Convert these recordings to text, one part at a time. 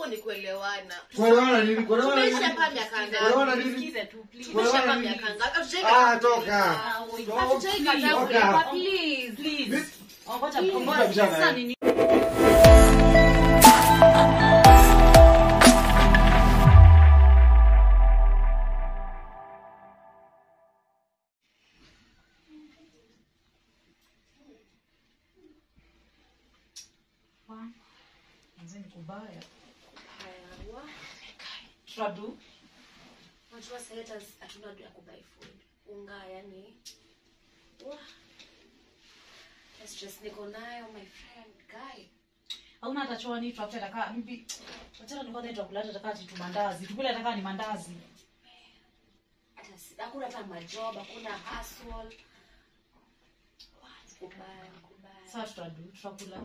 ni kuelewana Kuelewana nini? Kuelewana nini? Tumeishi hapa miaka Kuelewana ngapi nini? Sikize tu, please. Tumeishi hapa Kuelewana miaka nini? ngapi Hatujai Ah, kataa toka. Ah, wait. Toka. Hatujai kataa Toka. kuelewa, please. Please. Ongoja, Please. ongoja. Kabisa, Sasa eh. nini? Wa- Manze ni kubaya. Haya, wa- Tutadu. Unajua sasa hata hatuna do ya kubuy food. Unga yani. Wa. Ya stress niko nayo my friend guy. hauna hata choani tutafute taka mbi wachana nilikuwa naitwa kuleta taka ati tu mandazi tukule taka ni mandazi Hata si- hakuna hata majob, hakuna hustle. Wa, kubaya, kubaya. sasa tutadu tutakula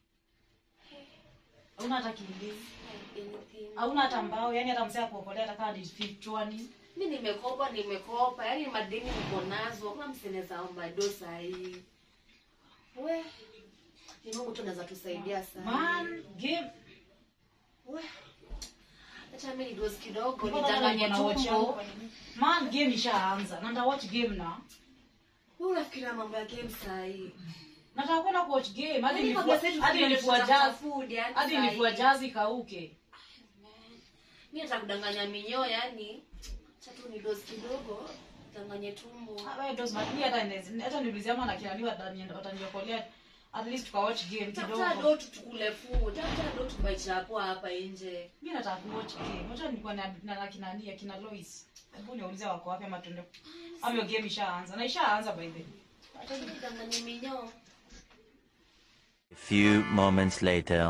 hauna hata kiili Anything. hauna hata mbao yani hata msea kuokolea taka ni chwani mi nimekopa nimekopa yani madeni niko nazo kama mseneza omba do sahii we ni mungu tu naweza tusaidia sana man game we acha mi nidosi kidogo Mbona nidanganye na watch yangu tumbo kwa nini? man game ishaanza na nda watch game na we unafikiria mambo ya game sahii nataka kwenda kuwatch game hadi Yaani nilifua kwa message hadi tunaenda nilifua kutafuta jazz food, yani hadi sahi. nilifua jazz ikauke mi nataka kudanganya minyoo yani acha tu nidosi kidogo danganye tumbo Ah, wewe does but mi hata inaweza- hata niulizia ama na kinani watani- wataniokolea at least tuka watch game tafuta kidogo do tu tukule food tafuta do tubaichapo hapa nje mi nataka kuwatch game wacha nilikuwa na na na kina Nia, kina Lois hebu niulize wako wapi ama tuende ama hiyo game ishaanza na ishaanza by the way acha nidanganye minyoo A few moments later.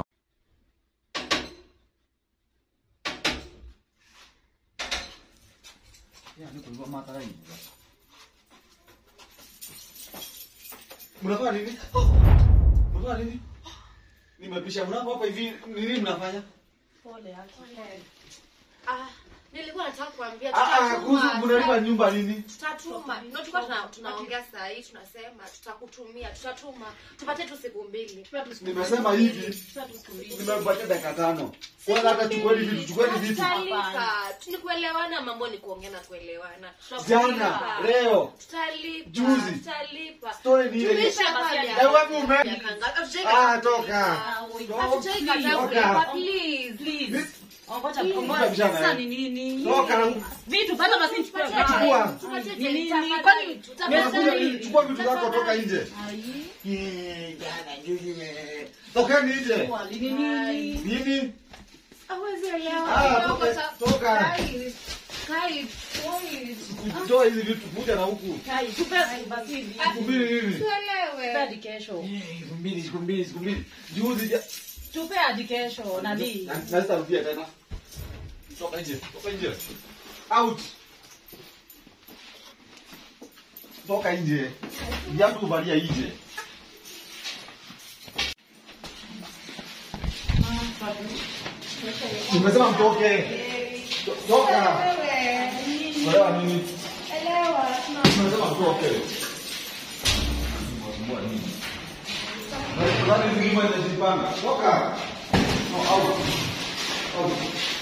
Mnafanya nini? Mnafanya nini? Nimepisha mlango hapa hivi, nini mnafanya? pole yake Ah, nilikuwa nataka kuambia Ah ah, tutatuma kuhusu mnalipa nyumba nini? tutatuma ndio tulikuwa tuna, tunaongea saa hii tunasema tutakutumia tutatuma tupate tu siku mbili Nimesema hivi, nimebakia dakika tano. Kwanza hata chukueni vitu, chukueni vitu. tutalipa tulikuelewana mambo ni kuongea na kuelewana Jana, leo, tutalipa Juzi. tutalipa story ni ile. Tumeisha hapa Eh, miaka- wapi ume- miaka ngapi? Hatujai Ah, kataa toka. kulipa. Hatujai kataa Toka. kulipa, please. please ongoja Please. ongoja Kabisa, sasa eh. ni nini Toka. vitu bado basi nichukue Tupatie vitu. Chukua. tupatie Ni nini? tafadhali, Kwani- tafadhali. Unakuja, chukua vitu zako toka nje. Ai, Eh, jana, juzi, eh. Tokeni nje. wali ni nini Nini? Hawezi elewa. Ah, Kidogo toka- cha- toka. Kai, Kai, please. Toa hizi vitu, kuja na huku. kai tupe basi hivi Siku mbili nini? Tuelewe. hadi kesho Eh, Siku mbili, siku mbili, siku mbili. Juzi ja- tupe hadi kesho nani Na- na sitarudia tena. Toka nje, toka nje. Out. Toka nje. Viatu kuvalia nje. Nimesema mtoke. To- Toka. Elewa nini? Nimesema mtoke. Mbwa nini? Na- nani zingine zinajipanga? Toka. No, out. Out.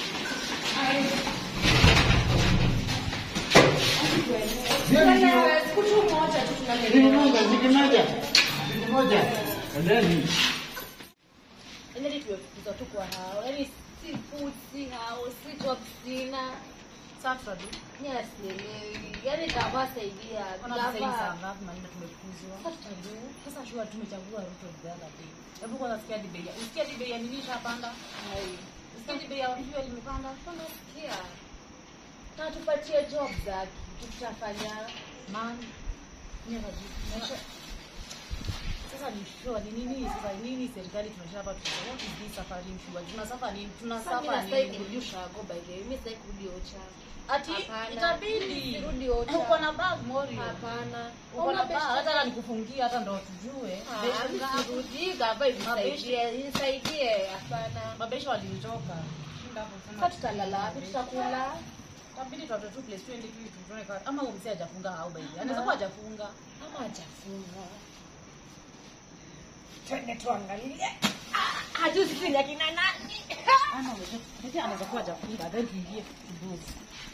Tuelewe. Siku tu moja tu tunaelewa. Siku moja. Endeni. Yaani tumefukuza tu kwa hao. Yaani si food, si hao, si job sina. sasa tutadu Yes, sielewi. Yaani tawasaidia. Ona sasa hivi saa Gava. ngapi maneno tumefukuzwa Sasa tutajua. sasa shua tumechagua Ruto the other day hebu kwanza sikia hadi bei ya usikia hadi bei ya nini ishapanda Hai. usikia hadi bei ya fuel imepanda Tunasikia. Na tupatie job zake. Tutafanya. man mimi najua maisha sasa ni sure ni nini sasa nini serikali tunasha hapa tuta what is this safari mshua tunasafa nini Sasa mimi tunasafa nasai nini kurudi ushago by the way. Mimi sitaki kurudi Ocha. ati Hapana. itabidi Sirudi Ocha. uko na bag morio Hapana. uko na bag hata na nikufungia hata ndo tujue Sirudi gava inisaidie. Inisaidie. Hapana. mabesha walinitoka shinda hapo Sasa sema tutalala wapi? Tutakula. tabidi tuatoe tu place twende tu tuone kama ama huyo msee hajafunga au baby anaweza kuwa hajafunga Ama hajafunga. twende tuangalie. Hajui sisi ni akina nani. Ana unajua, pekee anaweza kuwa hajafunga, then tuingie kidogo.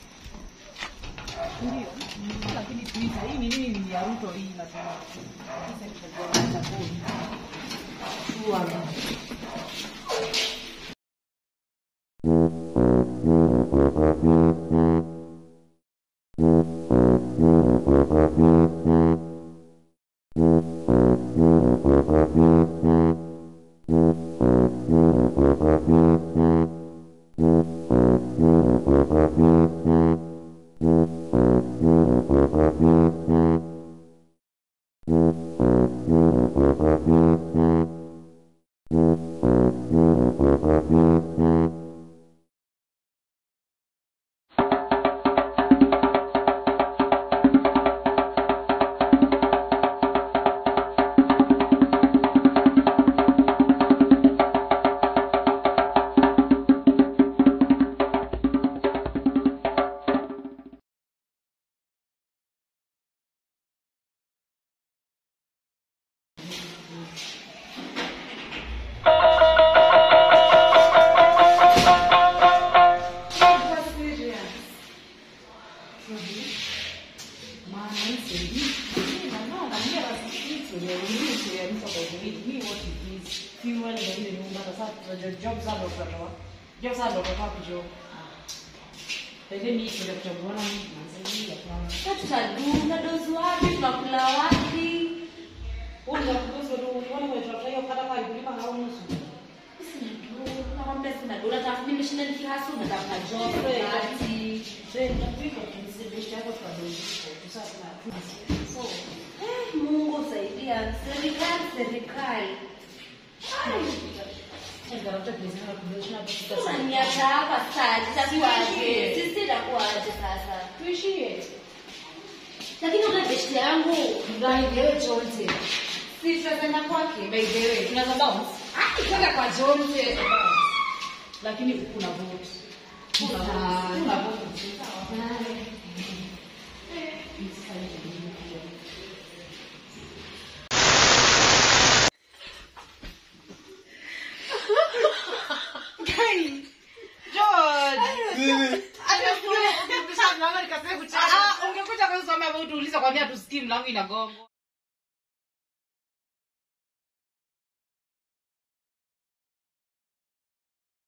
Ndio. Lakini tuita hii ni nini ni ya Ruto hii na tuna. Sasa ni kwa chakoni. Tuangalie. Sasa tutadunda dozi wapi? Tunakula wapi? Nakwambia sina dola, tafu nimeshinda nikihasu natafuta job kati. Eh, Mungu saidia. Serikali, serikali. Unaniacha hapa sasa, itakuwaje? Sisi itakuwaje sasa? tuishie Lakini ule besti yangu Mgaidewe Jonte. si tutakwenda kwake. By the way, tunaweza bounce. Ah, kwenda kwa Jonte. Lakini kuna vote. Kuna vote. Kuna vote. Nini? ungekuja kusomea vote uliza kwambia tusikii mlango inagongo